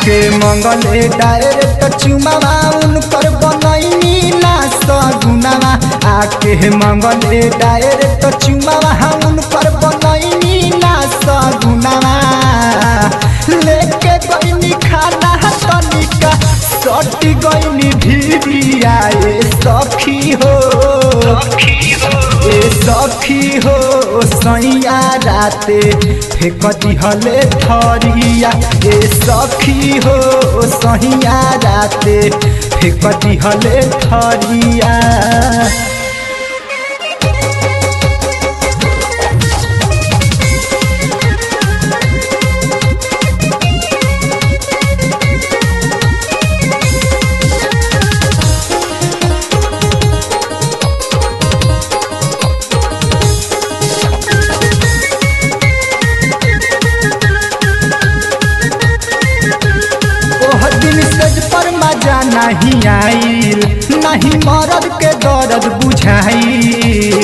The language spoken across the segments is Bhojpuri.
आके मंगले डायरेक्ट चुमावा उनकर बनैनी ना सगुनावा आके मंगले डायरेक्ट चुमावा उनकर बनैनी ना सगुनावा लेके गईनी खाना तनिका सटी गईनी भिरिया ए सखी हो ए सखी हो सैया राते फेक दिहले थरिया ए सखी हो सैया राते फेक दिहले थरिया ओह दिन सेज पर मजा नहीं आइल नहीं मरद के दर्द बुझाइल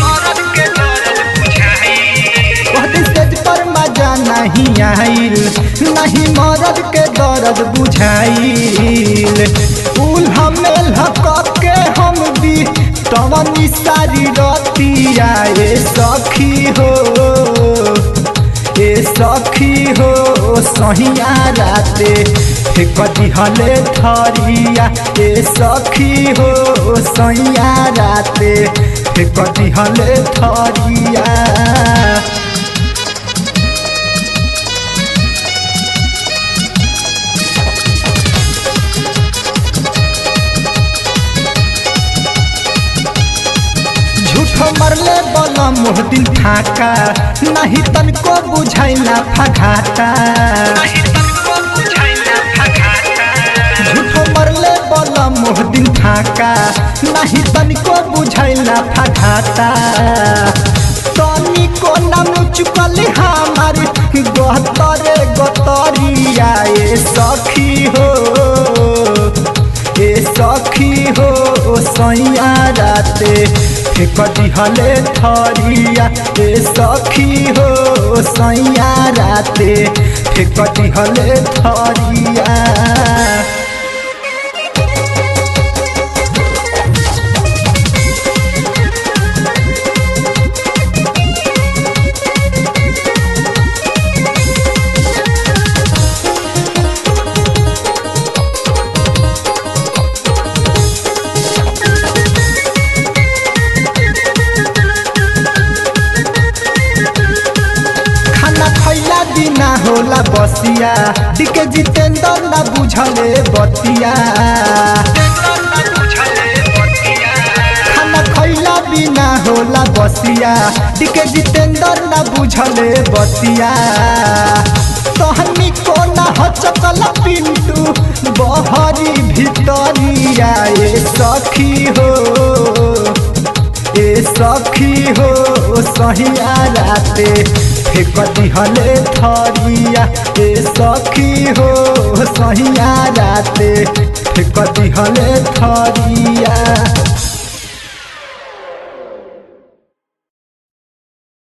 ओह दिन सेज पर मजा नहीं आइल नहीं मरद के दर्द बुझाइल उल हमेल हक के हम भी तवनी सारी रतिया ए सखी हो ए सखी हो सहिया राते फेक दिहले थरिया ए सखी हो सहिया राते फेक दिहले थरिया झूठो मरले बोला मोह दिन फाका नहीं तनको बुझाइला फघाता झूठो मरले बोला मोह दिन फाका नहीं तनको बुझाइला फघाता तनिको नाम चुकल हमार गतरे गतरिया ए सखी हो ए सखी हो सैया राते फेक दिहले थरिया ए सखी हो सैया राते फेक दिहले थरिया खाना खैला बिना होला बसिया डिके जितेंद्र ना बुझले बतिया खाना खैला बिना होला बसिया डिके जितेंद्र ना बुझले बतिया तहनी को ना हचकल पिंटू बहरी भितरिया ए सखी हो ए सखी हो सहिया राते फेक दिहले थरिया ए सखी हो सहिया राते फेक दिहले थरिया